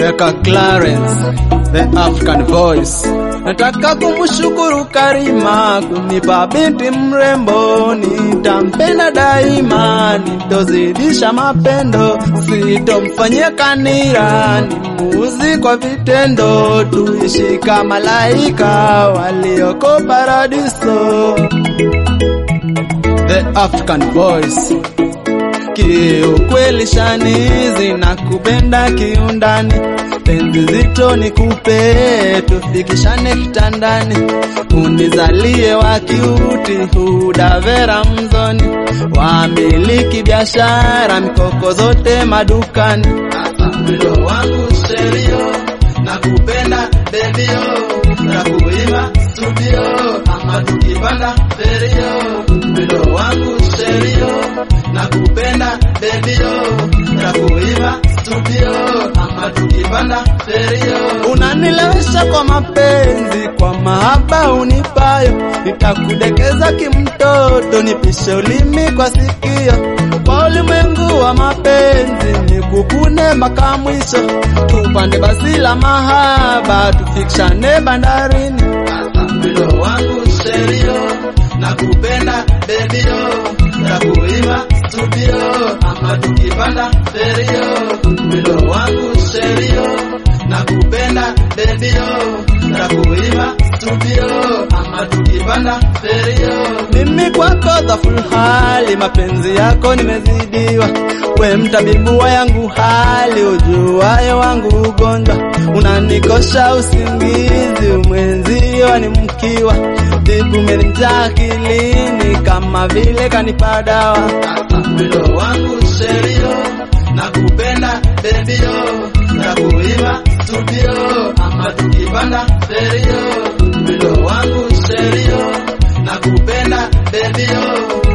Deka Clarence, the African voice. Nataka kumshukuru Karima kunipa binti mrembo, nitampenda daima, nitozidisha mapendo, sitomfanyia kanira, nimuuzi kwa vitendo, tuishi kama malaika walioko paradiso. The African voice Kiukweli shani zinakupenda kiundani, penzi zito nikupe, tufikishane kitandani, unizalie wa kiuti, hudavera mzoni, wamiliki biashara, mikoko zote madukani. Mwendo wangu sherio, nakupenda bebio, na kuima studio, ama tukipanda ferio, mwendo wangu sherio nakupenda bebio, nakuiva studio ama tukipanda ferio. Unanilewesha kwa mapenzi, kwa mahaba unipayo, nitakudekeza kimtoto, nipishe ulimi kwa sikio kwa ulimwengu wa mapenzi, nikukune mpaka mwisho, tupande basi la mahaba, tufikishane bandarini. Mwendo wangu sherio, nakupenda bebio, nakuiva studio ama tukipanda ferio, mwendo wangu sherio, nakupenda bebio, nakuiva studio ama tukipanda ferio. Mimi kwako dhaful hali, mapenzi yako nimezidiwa, we mtabibu wa yangu hali, ujuayo wangu ugonjwa, unanikosha usingizi, mwenzio ni mkiwa Tibu umenijaa akilini kama vile kanipa dawa. Mwendo wangu sherio, nakupenda bebio, nakuiva studio ama tukipanda ferio. Mwendo wangu sherio, nakupenda bebio,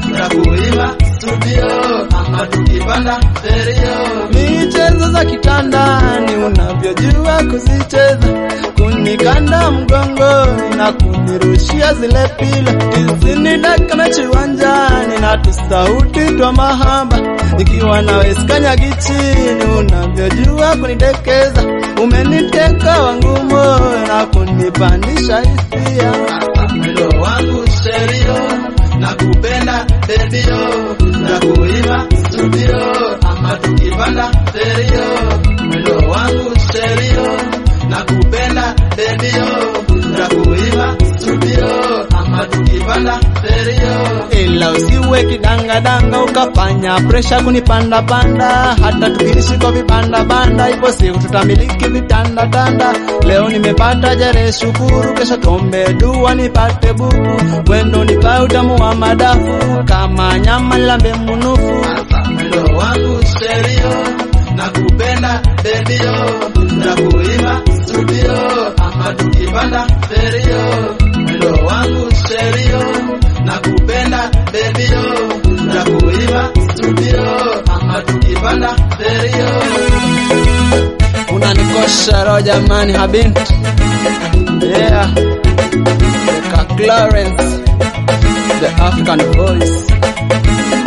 nakuiva studio ama tukipanda ferio. Michezo za kitandani unavyojua kuzicheza kunikanda mgongoni na kunirushia zile pila tisini dakika mechi uwanjani na tusauti twa mahaba nikiwa nawe sikanyagi chini unavyojua kunidekeza umeniteka wangu moyo na kunipandisha hisia mwendo wangu sherio na kupenda bebio na kuiva studio ama tukipanda ferio mwendo wangu sherio na kupenda bebio na kuiva studio ama tukipanda ferio, ila usiwe kidangadanga ukafanya presha kunipanda panda, hata tukiishi kwa vibanda banda, ipo siku tutamiliki vitanda tanda. Leo nimepata jere, shukuru, kesho tuombe dua nipate buku, wendo nipa utamu wa madafu, kama nyama lambe munufu. Mwendo wangu sherio, na kupenda bebio, na kuiva studio ama tukipanda ferio, mwendo wangu sherio, na kupenda bebio, na kuiva studio ama tukipanda ferio. Unanikosha roho jamani, habinti yeah, Deka Clarence the African voice